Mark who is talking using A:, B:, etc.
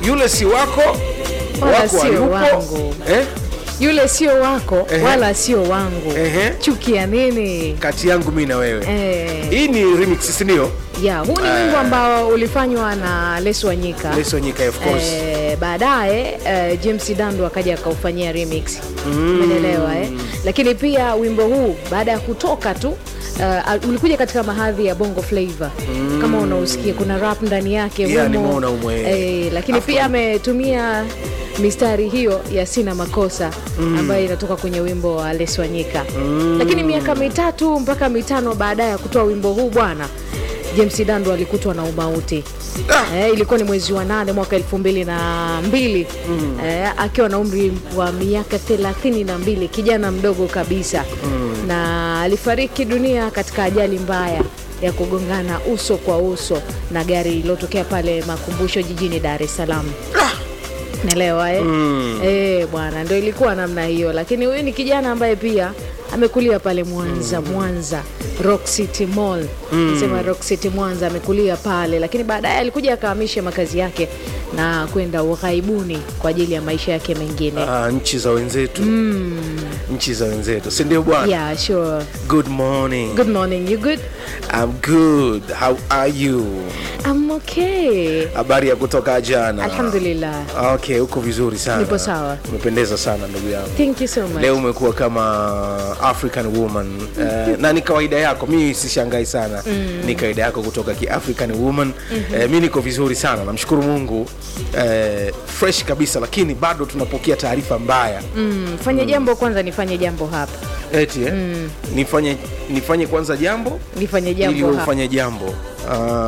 A: yule si wako
B: Wala
A: wako
B: sio
A: hayupo
B: wangu.
A: eh?
B: yule sio wako
A: Ehe.
B: wala sio wangu
A: Ehe.
B: chukia nini
A: kati yangu mi na wewe
B: eh,
A: hii ni remix sindio
B: ya huu ni wimbo ambao ulifanywa na lesu wanyika
A: leso nyika of course
B: Eh, baadaye eh, james dando akaja akaufanyia remix umeelewa eh? lakini pia wimbo huu baada ya kutoka tu Uh, ulikuja katika mahadhi ya bongo flavor kama unausikia kuna rap ndani yake
A: Yeah,
B: humo.
A: nimeona humo, eh.
B: eh, lakini
A: Afro.
B: pia ametumia mistari hiyo ya sina makosa ambayo inatoka kwenye wimbo wa Les Wanyika lakini miaka mitatu mpaka mitano baadaye ya kutoa wimbo huu bwana James Dando alikutwa na umauti
A: Ah.
B: eh, ilikuwa ni mwezi wa nane mwaka elfu mbili na mbili eh, akiwa na umri wa miaka thelathini na mbili kijana mdogo kabisa na alifariki dunia katika ajali mbaya ya kugongana uso kwa uso na gari lililotokea pale makumbusho jijini Dar es Salaam naelewa eh? Eh, bwana ndo ilikuwa namna hiyo lakini huyu ni kijana ambaye pia amekulia pale mwanza mwanza rock city mall sema rock city mwanza amekulia pale lakini baadaye alikuja akahamisha makazi yake na kwenda ughaibuni kwa ajili ya maisha yake mengine
A: Ah, nchi za wenzetu nchi za wenzetu sindio bwana
B: yeah sure
A: good morning
B: good morning you good
A: I'm good how are you
B: I'm okay
A: habari ya kutoka jana
B: alhamdulillah
A: okay uko vizuri sana
B: Nipo sawa.
A: umependeza sana ndugu yangu
B: thank you so much
A: leo umekuwa kama african woman uh, na ni kawaida yako mi sishangai sana mm. ni kawaida yako kutoka kiafrican woman mm-hmm. uh, mi niko vizuri sana namshukuru mungu uh, fresh kabisa lakini bado tunapokea taarifa mbaya
B: mm, fanye jambo kwanza nifanye jambo hapa
A: eti eh? nifanye nifanye kwanza jambo
B: nifanye
A: ili
B: jambo hapa
A: ufanye jambo uh,